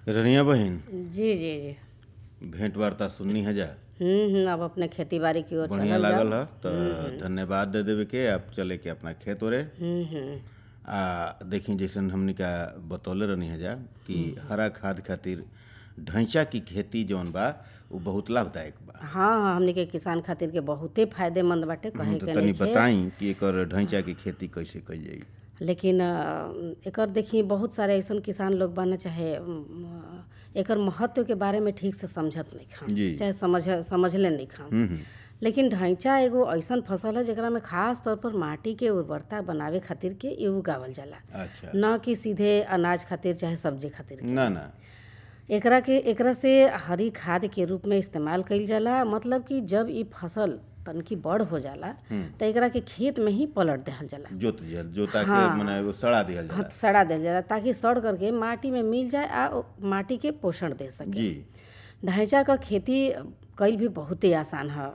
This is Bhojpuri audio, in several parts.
रनिया बहिन जी जी जी भेंट वार्ता सुननी है जा हम्म हम्म, अब अपने खेती बाड़ी की ओर बढ़िया चलल लागल जाओ है तो धन्यवाद दे देवे के आप चले के अपना खेत ओरे हम्म हम्म आ देखी जैसन हमने का बतौले रहनी है जा कि हरा खाद खातिर ढैंचा की खेती जौन बा वो बहुत लाभदायक बा हाँ हाँ हमनी के किसान खातिर के बहुते फायदेमंद बाटे कहे तो के तनी नइखे बताई कि एकर ढैंचा की खेती कैसे कइल जाई लेकिन अ, एकर देखी बहुत सारे ऐसन किसान लोग बाना चाहे अम, एकर महत्व के बारे में ठीक से समझत नहीं खान जी। चाहे समझ समझले नहीं खान हम्म हम्म, लेकिन ढैंचा एगो ऐसन फसल है जेकरा में खास तौर पर माटी के उर्वरता बनावे खातिर के ये उगावल जाला अच्छा न कि सीधे अनाज खातिर चाहे सब्जी खातिर ना ना एकरा के एकरा से हरी खाद के रूप में इस्तेमाल कईल जाला मतलब कि जब ई फसल तनकी बड़ हो जाला त एकरा के खेत में ही पलट देहल जाला जोत दिहल जोता के मने वो सड़ा दिहल जाला हाथ सड़ा देहल जाला ताकि सड़ करके माटी में मिल जाए आ ओ माटी के पोषण दे सके जी ढैंचा क खेती कईल भी बहुते आसान है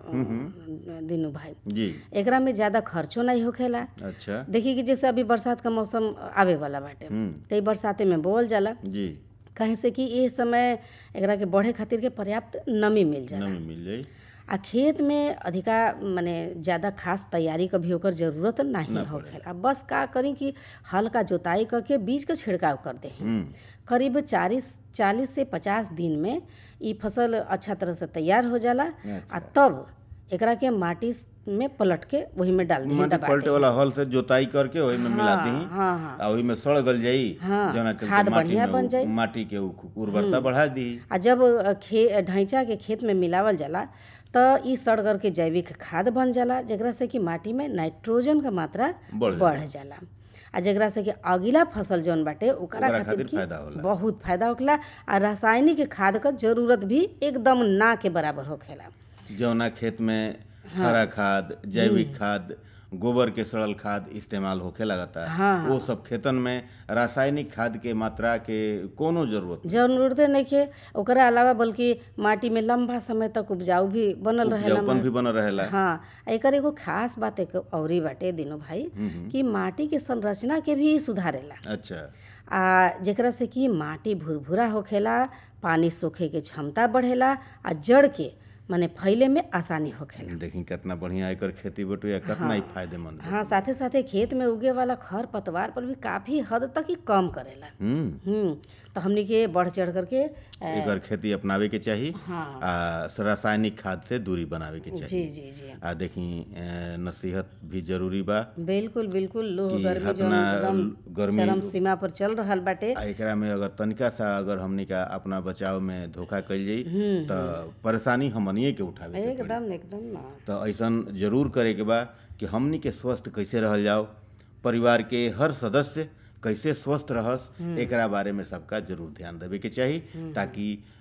दिनू भाई जी एकरा में ज़्यादा खर्चो नहीं होखेला अच्छा देखी कि जैसे अभी बरसात का मौसम आवे वाला बाटे हम्म तो ई बरसाते में बोल जाला जी कहे से कि ये समय एकरा के बढ़े खातिर के पर्याप्त नमी मिल जाला नमी मिल जाई आ खेत में अधिका माने ज़्यादा खास तैयारी क भी ओकर जरूरत नहीं होखेला बस का करी कि हल्का जोताई करके बीज के छिड़काव कर दे हम्म करीब चालीस चालीस से पचास दिन में ई फसल अच्छा तरह से तैयार हो जाला आ तब एकरा के माटी में पलट के वही में डाल दी माटी पलटे वाला हल से जोताई करके ओही में मिला दी हाँ हाँ आ ओही में सड़ गल जाई हाँ, जना चलते खाद माटी बढ़िया में बन उ- जाई। माटी के उ- उर्वरता बढ़ा दी आ जब अ, खे ढैंचा के खेत में मिलावल जाला त ई सड़ करके जैविक खाद बन जाला जेकरा से कि माटी में नाइट्रोजन का मात्रा बढ़ बढ़ जाला आ जेकरा से कि अगिला फसल जौन बाटे ओकरा ओकरा खातिर खातिर की फायदा होला। बहुत फायदा होखेला आ रासायनिक खाद क जरूरत भी एकदम ना के बराबर होखेला जौना खेत में हरा खाद जैविक खाद गोबर के सड़ल खाद इस्तेमाल होखे लगता हाँ। वो सब खेतन में रासायनिक खाद के मात्रा के कोनो जरूरत जरूरते नइखे ओकरा अलावा बल्कि माटी में लंबा समय तक उपजाऊ भी बनल रहेला उपजाऊपन भी बनल रहेला हाँ आ एकर एगो खास बात एक औरी बाटे दिनो भाई कि माटी के संरचना के भी सुधारेला अच्छा आ जेकरा से कि माटी भुरभुरा होखेला पानी सोखे के क्षमता बढ़ेला आ जड़ के माने फैले में आसानी होखेला देखी कितना बढ़िया एकर खेती बटुया कितना ही फायदेमंद है हाँ साथे साथे खेत में उगे वाला खर पतवार पर भी काफी हद तक ही कम करेला हम्म हम्म तो हमनी के बढ़ चढ़ करके अ, एकर खेती अपनावे के चाही हाँ आ रासायनिक खाद से दूरी बनावे के जी चाही जी जी आ देखी अ, नसीहत भी जरूरी बा बिल्कुल बिल्कुल लोह कि गर्मी जो हतना एकदम गर्मी चरम सीमा पर चल रहल बाटे आ एकरा में अगर तनिका सा अगर हमनी का अपना बचाव में धोखा कइल जाई त परेशानी हमनिए के उठावे के पड़ी एकदम एकदम ना तो ऐसन जरूर करे के बा कि हमनी के स्वस्थ कैसे रहल जाओ परिवार के हर सदस्य कैसे स्वस्थ रहस एकरा बारे में सबका जरूर ध्यान देवे के चाही ताकि